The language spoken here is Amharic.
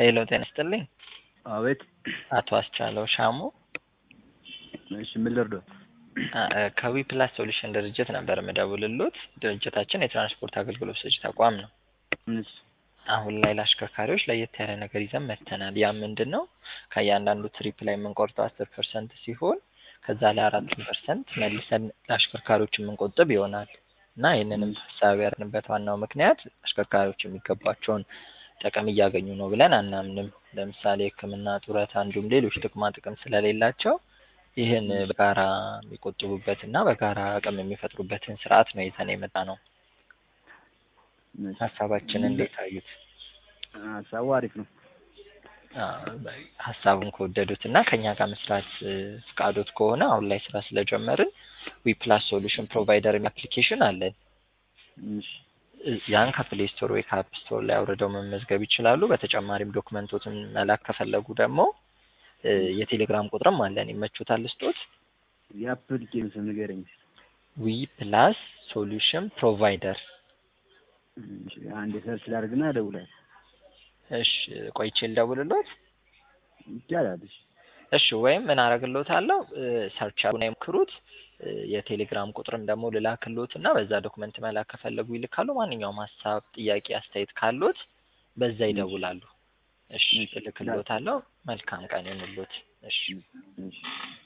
ሄሎ ጤና ይስጥልኝ። አቤት። አቶ አስቻለው ሻሙ እሺ ምን ልርዶት? ከዊ ፕላስ ሶሉሽን ድርጅት ነበር የምደውልሎት። ድርጅታችን የትራንስፖርት አገልግሎት ሰጪ ተቋም ነው። እሺ አሁን ላይ ለአሽከርካሪዎች ለየት ያለ ነገር ይዘን መጥተናል። ያ ምንድን ነው? ከእያንዳንዱ ትሪፕ ላይ የምንቆርጠው አስር ፐርሰንት ሲሆን ከዛ ላይ አራቱን ፐርሰንት መልሰን ለአሽከርካሪዎች የምንቆጥብ ይሆናል እና ይህንንም ሀሳብ ያርንበት ዋናው ምክንያት አሽከርካሪዎች የሚገባቸውን ጥቅም እያገኙ ነው ብለን አናምንም። ለምሳሌ ሕክምና፣ ጡረታ እንዲሁም ሌሎች ጥቅማ ጥቅም ስለሌላቸው ይህን በጋራ የሚቆጥቡበት እና በጋራ አቅም የሚፈጥሩበትን ስርዓት ነው ይዘን የመጣ ነው። ሀሳባችን እንዴት አዩት? ሀሳቡ አሪፍ ነው። ሀሳቡን ከወደዱት እና ከኛ ጋር መስራት ፍቃዶት ከሆነ አሁን ላይ ስራ ስለጀመርን ዊ ፕላስ ሶሉሽን ፕሮቫይደር አፕሊኬሽን አለን። እሺ ያን ከፕሌይ ስቶር ወይ ከአፕ ስቶር ላይ አውርደው መመዝገብ ይችላሉ። በተጨማሪም ዶክመንቶትን መላክ ከፈለጉ ደግሞ የቴሌግራም ቁጥርም አለን። ይመቹታል ስጦት የአፕሊኬሽን ስም ንገረኝ። ዊ ፕላስ ሶሉሽን ፕሮቫይደር። እሺ አንዴ ሰርች ላድርግና እደውላለሁ። እሺ ቆይቼ ልደውልሎት። ይቻላል። እሺ እሺ ወይም ምን አረግሎታለሁ ሰርች አድርጉና ይሞክሩት። የቴሌግራም ቁጥርም ደግሞ ልላክሎት እና በዛ ዶክመንት መላክ ከፈለጉ ይልካሉ። ማንኛውም ሀሳብ፣ ጥያቄ፣ አስተያየት ካሎት በዛ ይደውላሉ። እሺ እልክሎታለሁ። መልካም ቀን ይሁንልዎት። እሺ እሺ